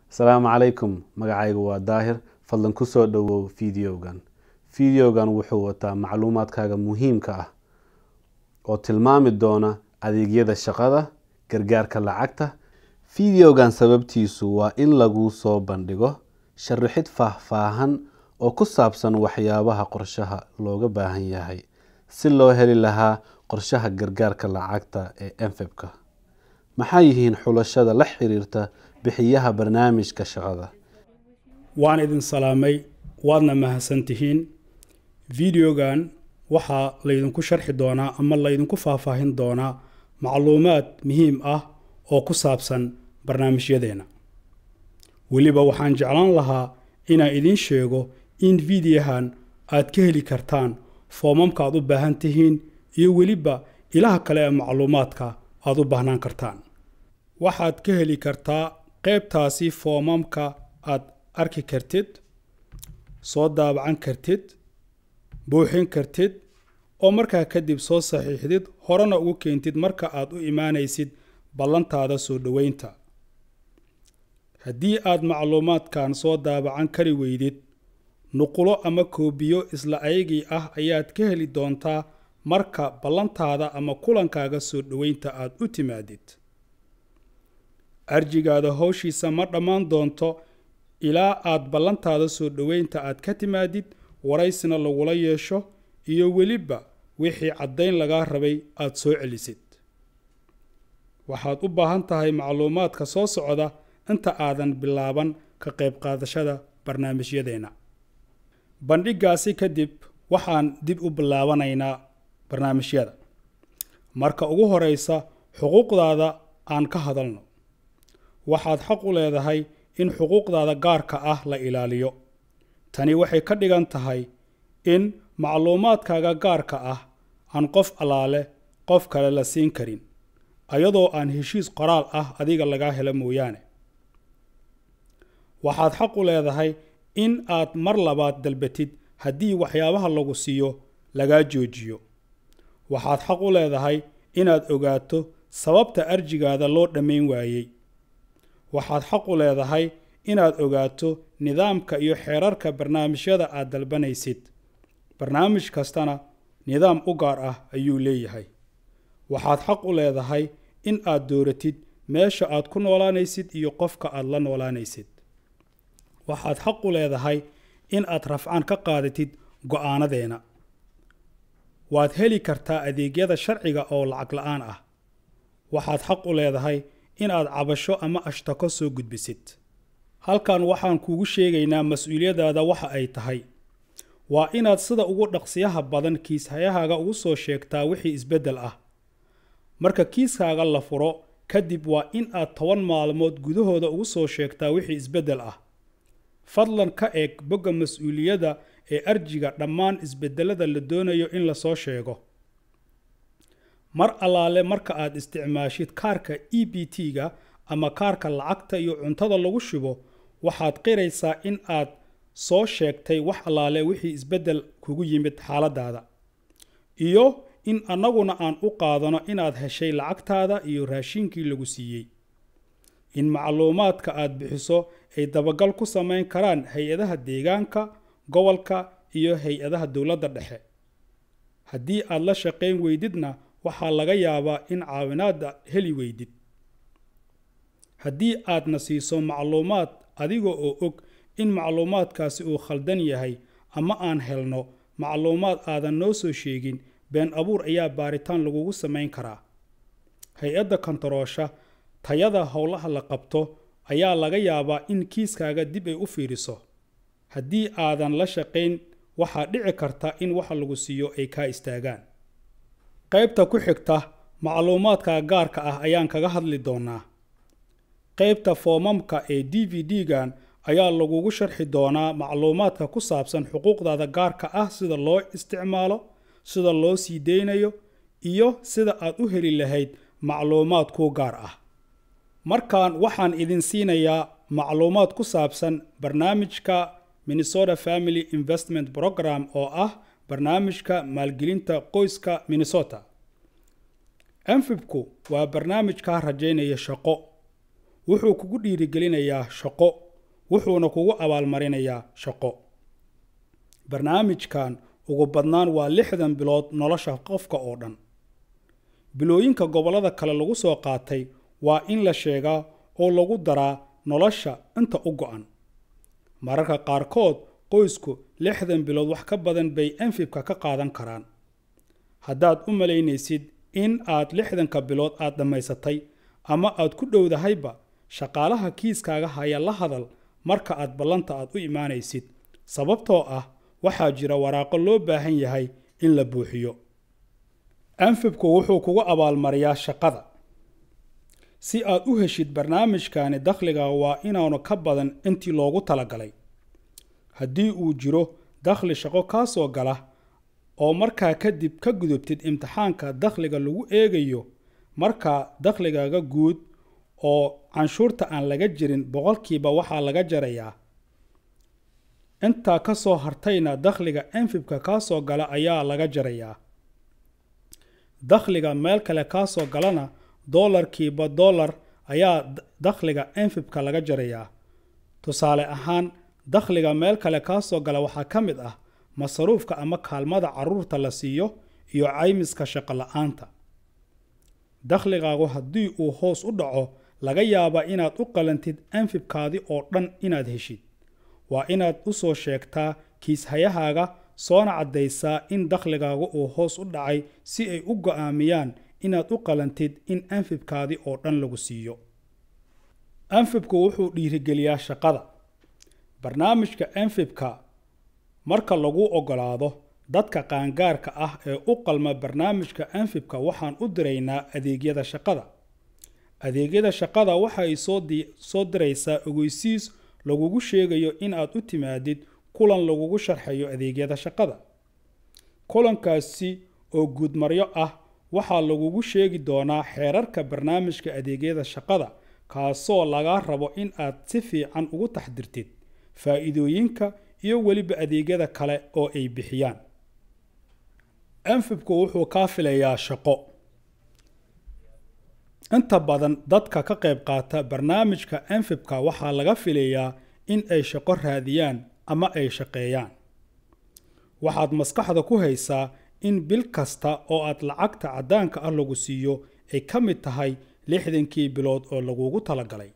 asalaamu calaykum magacaygu waa daahir fadlan kusoo dhowow fideogan fideogan wuxuu wataa macluumaadkaaga muhiimka ah oo tilmaami doona adeegyada shaqada gargaarka lacagta fideogan sababtiisu waa in lagu soo bandhigo sharaxid faahfaahan oo ku saabsan waxyaabaha qorshaha looga baahan yahay si loo heli lahaa qorshaha gargaarka lacagta ee enfebka maxay yihiin xulashada la xiriirta bixiyaha barnaamijka shaqada waan idin salaamay waadna mahadsantihiin videogan waxaa laydinku sharxi doonaa ama laydinku faahfaahin doonaa macluumaad muhiim ah oo ku saabsan barnaamijyadeena weliba waxaan jeclaan lahaa inaan idiin sheego in videohan aad ka heli kartaan foomamka aad u baahan tihiin iyo weliba ilaha kale ee macluumaadka aad u baahnaan kartaan waxaad ka heli kartaa qaybtaasi foomamka aad arki kartid soo daabacan kartid buuxin kartid oo markaa kadib soo saxiixdid horena ugu keentid marka aad u imaanaysid ballantaada soo dhoweynta haddii aad macluumaadkan soo daabacan kari weydid nuqulo ama koobiyo isla ayagii ah ayaad ka heli doontaa marka ballantaada ama kulankaaga soo dhoweynta aad u timaadid arjigaada howshiisa ma dhammaan doonto ilaa aad ballantaada soo dhoweynta aad ka timaadid waraysina lagula yeesho iyo weliba wixii caddayn lagaa rabay aad soo celisid waxaad u baahan tahay macluumaadka soo socda inta aadan bilaaban ka qayb qaadashada barnaamijyadeena bandhigaasi kadib waxaan dib u bilaabanaynaa barnaamijyada marka ugu horeysa xuquuqdaada aan ka hadalno waxaad xaq u leedahay in xuquuqdaada gaarka ah la ilaaliyo tani waxay ka dhigan tahay in macluumaadkaaga gaarka ah aan qof allaale qof kale la siin karin ayadoo aan heshiis qoraal ah adiga lagaa helo mooyaane waxaad xaq u leedahay in aad mar labaad dalbatid haddii waxyaabaha lagu siiyo lagaa joojiyo waxaad xaq u leedahay inaad ogaato sababta arjigaada loo dhammayn waayey waxaad xaq u leedahay inaad ogaato nidaamka iyo xeerarka barnaamijyada aad dalbanaysid barnaamij kastana nidaam u gaar ah ayuu leeyahay waxaad xaq u leedahay in aad dooratid meesha aad ku noolaanaysid iyo qofka aad la noolaanaysid waxaad xaq u leedahay in aad rafcaan ka qaadatid go'aanadeena waad heli kartaa adeegyada sharciga oo lacag la-aan ah waxaad xaq u leedahay inaad cabasho ama ashtako soo gudbisid halkan waxaan kuugu sheegaynaa mas-uuliyadaada waxa ay tahay waa inaad sida ugu dhaqsiyaha badan kiishayahaaga ugu soo sheegtaa wixii isbeddel ah marka kiiskaaga la furo kadib waa in aad toban maalmood gudahooda ugu soo sheegtaa wixii isbeddel ah fadlan ka eeg bogga mas-uuliyadda ee arjiga dhammaan isbeddelada la doonayo in lasoo sheego mar allaale marka aad isticmaashid kaarka e b t-ga ama kaarka lacagta iyo cuntada lagu shubo waxaad qiraysaa in aad soo sheegtay wax allaale wixii isbeddel kugu yimid xaaladaada iyo in annaguna aan u qaadano inaad heshay lacagtaada iyo raashiinkii lagu siiyey in macluumaadka aad bixiso ay dabagal ku samayn karaan hay-adaha deegaanka gobolka iyo hay-adaha dowladda dhexe haddii aad la shaqayn weydidna waxaa laga yaabaa in caawinaadda heli weydid haddii aadna siiso macluumaad adiga oo og in macluumaadkaasi uu khaldan yahay ama aan helno macluumaad aadan noo soo sheegin been abuur ayaa baaritaan lagugu samayn karaa hay-adda kontaroosha tayada howlaha la qabto ayaa laga yaabaa in kiiskaaga dib ay u fiiriso haddii aadan la shaqayn waxaa dhici karta in waxa lagu siiyo ay kaa istaagaan qaybta ku xigta macluumaadka gaarka ah ayaan kaga hadli doonaa qaybta foomamka ee d v d-gan ayaa lagugu sharxi doonaa macluumaadka ku saabsan xuquuqdaada gaarka ah sida loo isticmaalo sida loo sii deynayo iyo sida aad u heli lahayd macluumaad kuu gaar ah markan waxaan idin siinayaa macluumaad ku saabsan barnaamijka minnesota family investment program oo ah barnaamijka maalgelinta qoyska minnesota enfibku waa barnaamij kaa rajaynaya shaqo wuxuu kugu dhiirigelinayaa shaqo wuxuuna kugu abaalmarinayaa shaqo barnaamijkan ugu badnaan waa lixdan bilood nolosha qofka oo dhan bilooyinka gobollada kale lagu soo qaatay waa in la sheegaa oo lagu daraa nolosha inta u go-an mararka qaarkood qoysku lixdan bilood wax ka badan bay enfibka ka qaadan karaan haddaad u malaynaysid in aad lixdanka bilood aad dhammaysatay ama aad ku dhowdahayba shaqaalaha kiiskaaga haya la hadal marka aad ballanta aad u imaanaysid sababtoo ah waxaa jira waraaqo loo baahan yahay in la buuxiyo anfibku wuxuu kugu abaalmariyaa shaqada si aad u heshid barnaamijkani dakhliga waa inaanu ka badan intii loogu talagalay haddii uu jiro dakhli shaqo kaa soo gala oo markaa kadib ka gudubtid imtixaanka dakhliga lagu eegayo markaa dakhligaaga guud oo canshuurta aan laga jirin boqolkiiba waxaa laga jarayaa intaa ka soo hartayna dakhliga enfibka kaa soo gala ayaa laga jarayaa dakhliga meel kale kaa soo galana doolarkiiba doolar ayaa dakhliga enfibka laga jarayaa tusaale ahaan dakhliga meel kale kaa soo gala waxaa ka mid ah masaruufka ama kaalmada caruurta la siiyo iyo caymiska shaqo la-aanta dakhligaagu haddii uu hoos u dhaco laga yaabaa inaad u qalantid enfibkaadi oo dhan inaad heshid waa inaad u soo sheegtaa kiishayahaaga soona caddaysaa in dakhligaagu uu hoos u dhacay si ay u go'aamiyaan inaad u qalantid in anfibkaadi oo dhan lagu siiyo anfibku wuxuu dhiirigeliyaa shaqada barnaamijka anfibka marka lagu ogolaado dadka qaangaarka ah ee u qalma barnaamijka anfibka waxaan u diraynaa adeegyada shaqada adeegyada shaqada waxay soo diraysaa ogeysiis lagugu sheegayo in aad u timaadid kulan lagugu sharxayo adeegyada shaqada kulankaasi oo guudmaryo ah waxaa lagugu sheegi doonaa xeerarka barnaamijka adeegyada shaqada kaasoo lagaa rabo in aad si fiican ugu taxdirtid faa'iidooyinka iyo weliba adeegyada kale oo ay bixiyaan anfibku wuxuu kaa filayaa shaqo inta badan dadka ka qayb qaata barnaamijka anfibka waxaa laga filayaa in ay shaqo raadiyaan ama ay shaqeeyaan waxaad maskaxda ku haysaa in bil kasta oo aad lacagta caddaanka ah lagu siiyo ay ka mid tahay lixdankii bilood oo lagugu talagalay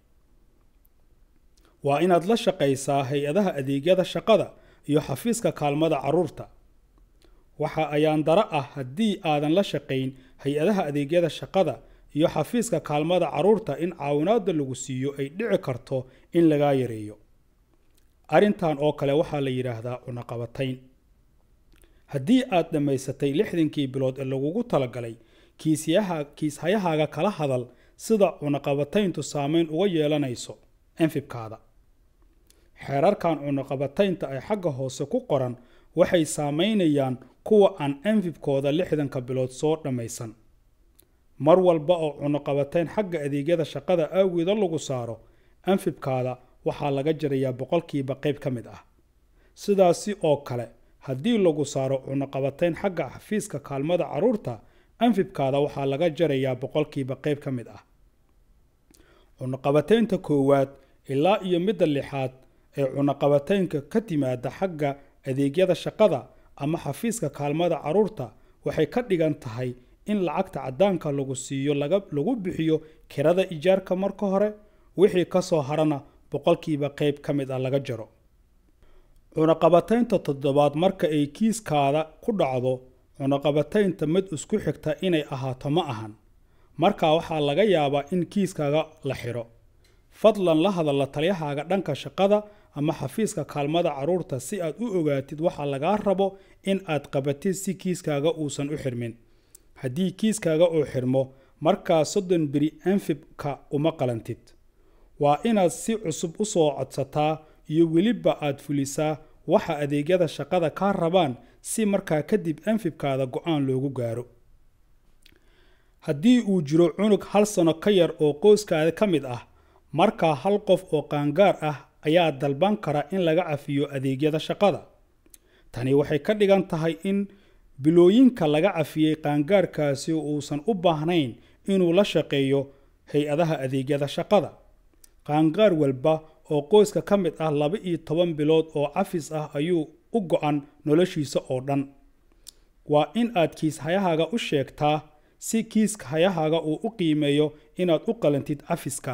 waa inaad la shaqaysaa hay-adaha adeegyada shaqada iyo xafiiska kaalmada carruurta waxa ayaan daro ah haddii aadan la shaqayn hay-adaha adeegyada shaqada iyo xafiiska kaalmada carruurta in caawinaadda lagu siiyo ay dhici karto in lagaa yareeyo arrintan oo kale waxaa la yidhaahdaa cunaqabatayn haddii aad dhammaysatay lixdankii bilood ee lagugu talagalay kiishayahaaga kala hadal sida cunaqabatayntu saameyn uga yeelanayso enfibkaada xeerarkan cunaqabataynta ay xagga hoose ku qoran waxay saameynayaan kuwa aan enfibkooda lixdanka bilood soo dhammaysan mar walba oo cunaqabatayn xagga adeegyada shaqada awgeeda lagu saaro anfibkaada waxaa laga jarayaa boqolkiiba qayb ka mid ah sidaasi oo kale haddii lagu saaro cunaqabatayn xagga xafiiska kaalmada carruurta anfibkaada waxaa laga jarayaa boqolkiiba qayb ka mid ah cunaqabataynta koowaad ilaa iyo midda lixaad ee cunaqabataynka ka timaada xagga adeegyada shaqada ama xafiiska kaalmada carruurta waxay ka dhigan tahay in lacagta caddaanka lagu siiyo lagu bixiyo kirada ijaarka marka hore wixii ka soo harana boqolkiiba qayb ka mid ah laga jaro cunaqabataynta toddobaad marka ay kiiskaada ku dhacdo cunaqabataynta mid isku xigta inay ahaato ma ahan markaa waxaa laga yaabaa in kiiskaaga la xidho fadlan la hadalla talyahaaga dhanka shaqada ama xafiiska kaalmada carruurta si aad u ogaatid waxa lagaa rabo in aad qabatid si kiiskaaga uusan u xirmin haddii kiiskaaga uu xirmo markaa soddon beri anfibka uma qalantid waa inaad si cusub u soo codsataa iyo weliba aad fulisaa waxa adeegyada shaqada kaa rabaan si markaa kadib anfibkaada go-aan loogu gaaro haddii uu jiro cunug hal sano ka yar oo qoyskaada ka mid ah markaa hal qof oo qaangaar ah ayaa dalban kara in laga cafiyo adeegyada shaqada tani waxay ka dhigan tahay in bilooyinka laga cafiyey qaangaarkaasi uusan u baahnayn inuu la shaqeeyo hay-adaha adeegyada shaqada qaangaar walba oo qoyska ka mid ah laba iyo toban bilood oo cafis ah ayuu u go-an noloshiisa oo dhan waa in aad kiishayahaaga u sheegtaa si kiiska hayahaaga uu u qiimeeyo inaad u qalantid cafiska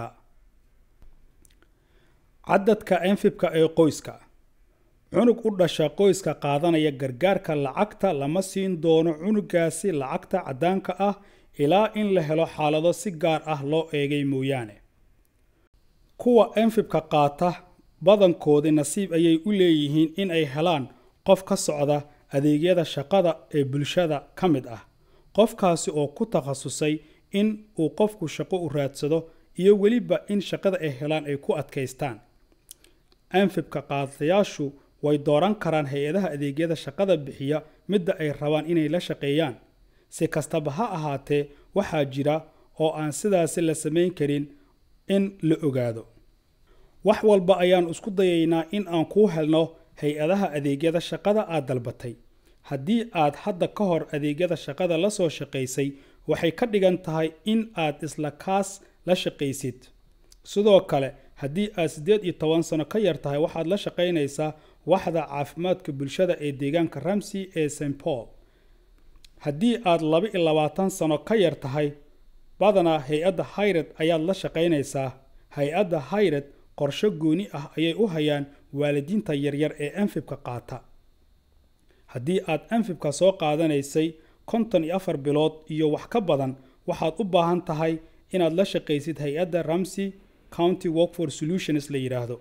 cadadka enfibka ee qoyska cunug u dhasha qoyska qaadanaya gargaarka lacagta lama siin doono cunugaasi lacagta caddaanka ah ilaa in la helo xaalado si gaar ah loo eegay mooyaane kuwa enfibka qaata badankoodii nasiib ayay u leeyihiin in ay helaan qof ka socda adeegyada shaqada ee bulshada ka mid ah qofkaasi oo ku takhasusay in uu qofku shaqo u raadsado iyo weliba in shaqada ay helaan ay ku adkaystaan anfibka qaadayaashu way dooran karaan hay-adaha adeegyada shaqada bixiya midda ay rabaan inay la shaqeeyaan si kastaba ha ahaatee waxaa jira oo aan sidaasi la samayn karin in la ogaado wax walba ayaan isku dayaynaa in aan kuu helno hay-adaha adeegyada shaqada aad dalbatay haddii aad hadda ka hor adeegyada shaqada la soo shaqaysay waxay ka dhigan tahay in aad isla kaas la shaqaysid sidoo kale haddii aad siddeed iyo toban sano ka yar tahay waxaad la shaqaynaysaa waxda caafimaadka bulshada ee deegaanka ramsey ee st paul haddii aad laba iyo labaatan sano ka yar tahay badanaa hay-adda hayred ayaad la shaqaynaysaa hay-adda hayred qorsho gooni ah ayay u hayaan waalidiinta yaryar ee anfibka qaata haddii aad anfibka soo qaadanaysay konton iyo afar bilood iyo wax ka badan waxaad u baahan tahay inaad la shaqaysid hay-adda ramsey county workfor solutions la yidhaahdo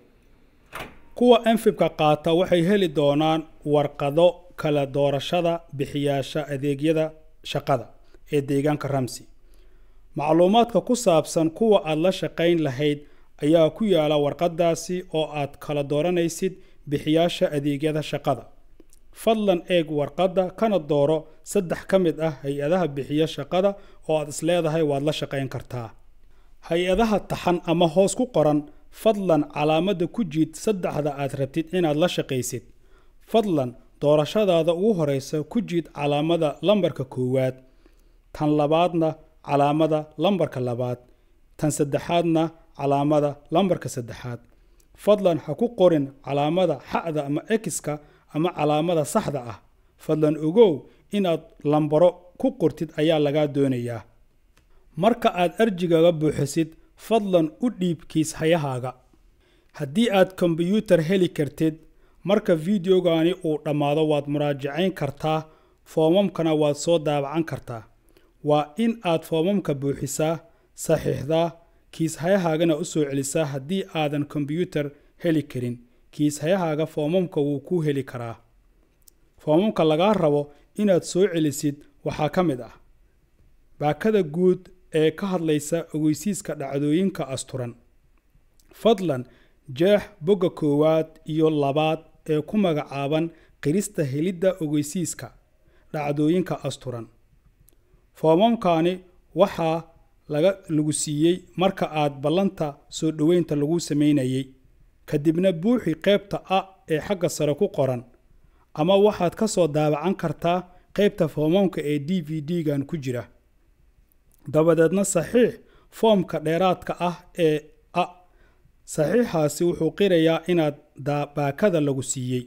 kuwa anfibka qaata waxay heli doonaan warqado kala doorashada bixiyaasha adeegyada shaqada ee deegaanka ramsey macluumaadka ku saabsan kuwa aad la shaqayn lahayd ayaa ku yaala warqadaasi oo aad kala dooranaysid bixiyaasha adeegyada shaqada fadlan eeg warqadda kana dooro saddex ka mid ah hay-adaha bixiya shaqada oo aad isleedahay waad la shaqayn kartaa hay-adaha taxan ama hoos ku qoran fadlan calaamadda ku jiid saddexda aad rabtid inaad la shaqaysid fadlan doorashadaada ugu horeysa ku jiid calaamada lambarka koowaad tan labaadna calaamada lambarka labaad tan saddexaadna calaamada lambarka saddexaad fadlan ha ku qorin calaamada xa'da ama ekiska ama calaamada saxda ah fadlan ogow inaad lambaro ku qortid ayaa lagaa doonayaa marka aad arjigaga buuxisid fadlan u dhiib kiishayahaaga haddii aad kombyuutar heli kartid marka fideogani uu dhammaado waad muraajacayn kartaa foomamkana waad soo daabacan kartaa waa in aad foomamka buuxisaa saxiixdaa kiishayahaagana u soo celisaa haddii aadan kombyuutar heli karin kiishayahaaga foomamka wuu ku heli karaa foomamka lagaa rabo inaad soo celisid waxaa ka mid ah baakada guud ee ka hadlaysa ogeysiiska dhacdooyinka asturan fadlan jeex bogga koowaad iyo labaad ee ku magacaaban qirista helidda ogeysiiska dhacdooyinka asturan foomamkani waxaa laga lagu siiyey marka aad ballanta soo dhoweynta lagu samaynayay kadibna buuxi qaybta a ee xagga sare ku qoran ama waxaad ka soo daabacan kartaa qaybta foomamka ee d v d-gan ku jira dabadeedna saxiix foomka dheeraadka ah ee a saxiixaasi wuxuu qirayaa inaad baakada lagu siiyey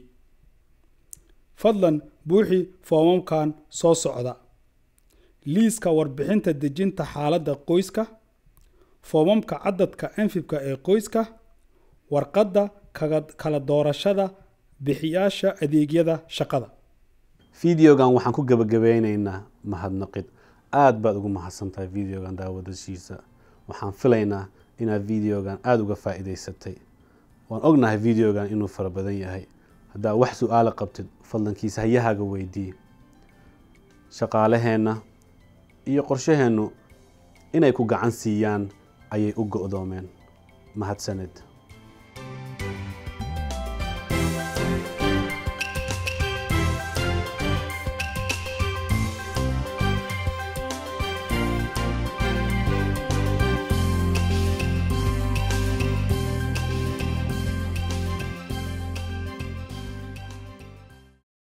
fadlan buuxi foomamkan soo socda liiska warbixinta dejinta xaaladda qoyska foomamka cadadka anfibka ee qoyska warqadda kala doorashada bixiyaasha adeegyada shaqada fideogan waxaan ku gebagabeyneynaa mahadnaqid aada baad ugu mahadsantahay videogan daawadashiisa waxaan filaynaa inaad videogan aada uga faa-iideysatay waan ognahay videogan inuu fara badan yahay haddaa wax su-aala qabtid fadlankiisa hayahaaga weydii shaqaalaheenna iyo qorshaheennu inay ku gacan siiyaan ayay u go-doomeen mahadsaned